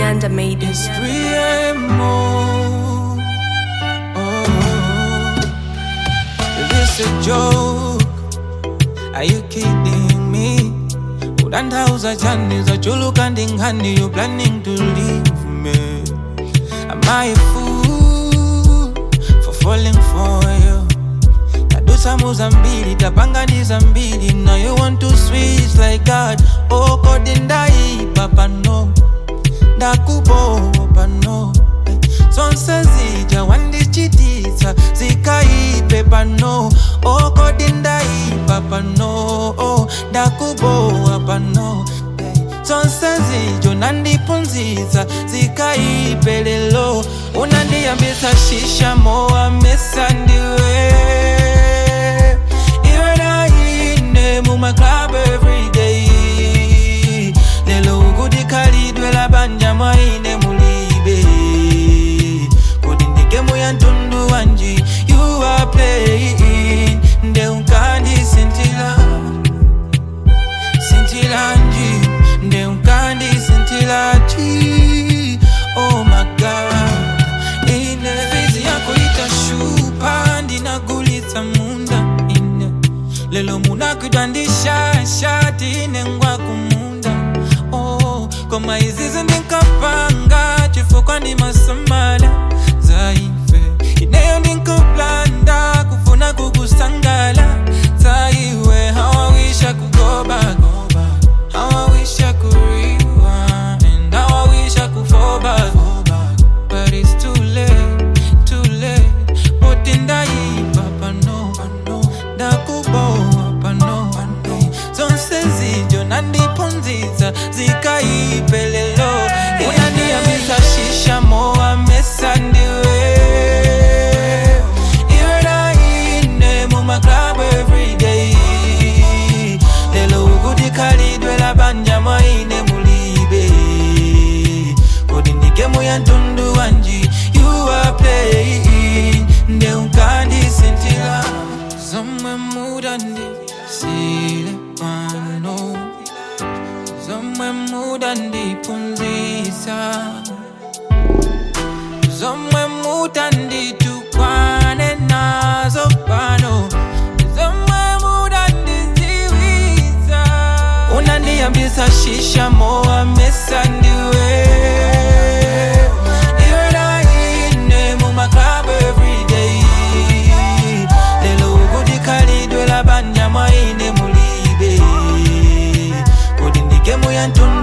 Nyanda made It's 3 a.m. Oh, is this a joke? Are you kidding me? Udandauza chani za chulu kandi ngani You planning to leave me Am I a fool For falling for you tadusa muzambili tapanganiza mbili Now you want to switch like God Oh kodi ndaipa pano ndakubopa no zonse zija wandichititsa zikaipe pano okodi ndaipa pano ndakubowa pano zonse zijo nandipunzitsa zikaipe lelo unandiyambisa shisha mowa mesa ndiwe iwe naine mumaclub everyday lelo ukudikhalidwe labanja mwaine mulibe kodi ndigemu ya mtundu wanji you are playing nde unkandisintila sintilanji nde unkandisintilaji oh my god ine fizi yako itashupa ndinagulitsa munda ine lelo munakwidwandisha shati ine ngwa kumunda oh, koma izizi ndinkapanga chifukwa ndi masamala zaife ineyo ndinkuplanda kufuna kukusangala zaiwe hawawisha kugobagoba hawawisha kuriwa and hawawisha kufoba but it's too late too late boti ndaipa pano ndakubowa pano zonse zijo nandipunzitsa zikaipe lelo unandiyambisa shisha mowa mesa ndiwe iwe naine mumaclub everyday lelo ukudikhalidwe labanja mwaine mulibe kodi ndigemu ya mtundu wanji you are playing nde unkandisintila zomwe mudandisile pano zomwe mudandipunzisa zomwe mutanditukwane nazo pano zomwe mudandiziwiza unandiyambisa shisha mowa mesa ndiwe iwe naine mumaclub everyday lelo ukudikhalidwe labanja mwaine mulibe kodi ndigemu ya mtundu